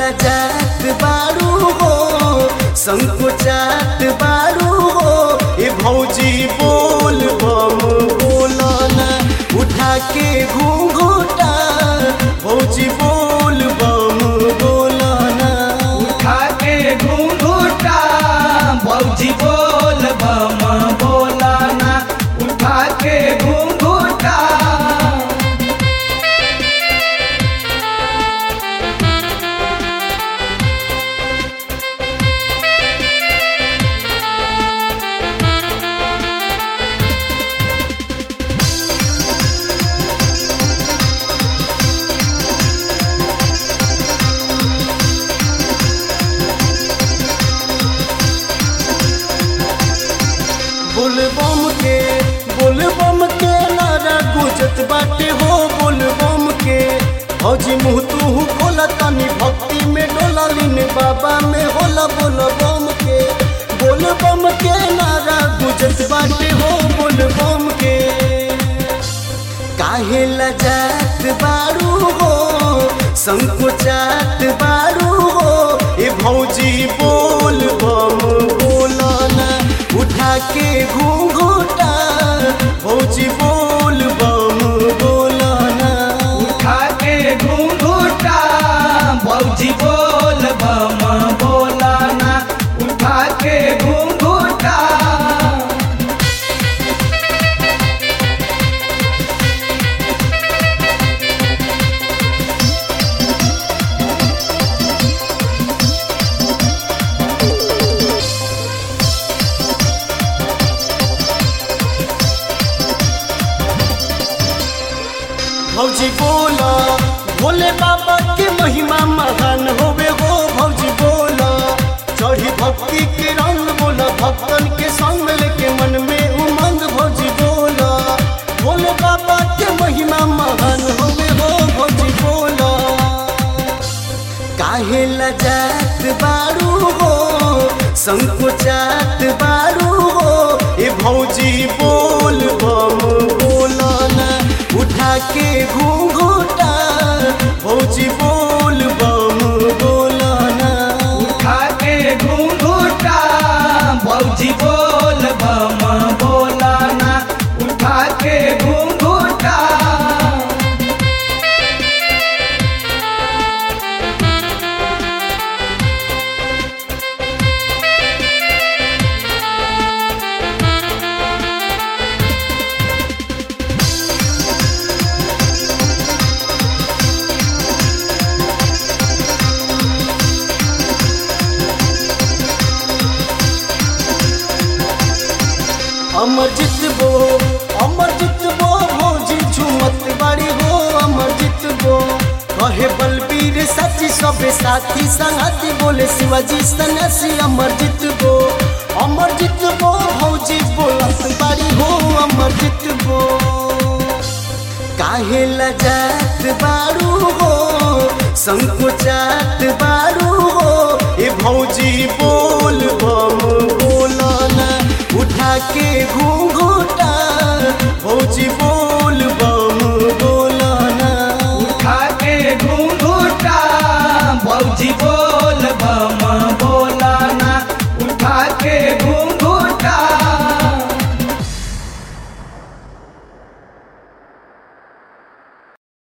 लजात बारू हो संकोचात बारू हो ए भौजी बोल बम बोलना उठा के घूंघूटा भौजी बोल बम बोलना उठा के घूंघूटा बौजी बोल बम बोलाना उठा के घूंघूटा बोल बम के बोल बम के नारा गुजत बाटे हो बोल बम के हौजी मुँह तू बोला तनी भक्ति में डोला लीन बाबा में होला बोल बम के बोल बम के नारा गुजत बाटे हो बोल बम के काहे लजात बारू हो संकोचात बारू हो ए भौजी बोल बम बोलना उठा के घूंघूटा भौजी बोल बम बोलना उठा के घूंघूटा बौजी बोल बम बोलाना उठा के घूंघूटा भौजी बोला भोले बाबा के महिमा महान होवे हो भौजी बोला चढ़ी भक्ति के रंग बोला भक्तन के संग लेके मन में उमंग भौजी बोला भोले बाबा के महिमा महान होवे हो भौजी बोला काहे लजात बारू हो संकोचात बारू हो ए भौजी बोल बम बोलना उठा के घूंघूटा भौजी बोल बम बोलना उठा के घूंघूटा बौजी बोल बम बोलाना उठा के घूंघूटा अमर जितबो अमर जितबो भौजी झुमत बाड़ी हो अमर जितबो कहे बलबीर सची सबे साथी संगति बोले शिवाजी सन्यासी अमर जितबो अमर जितबो भौजी बोलत बाड़ी हो अमर जितबो काहे लजात बारू हो संकोचात बारू हो ए भौजी बोल बम बोलना उठा के घूंघूटा भौजी बोल बम बोलना उठा के घूंघूटा बौजी बोल बम बोलाना उठा के घूंघूटा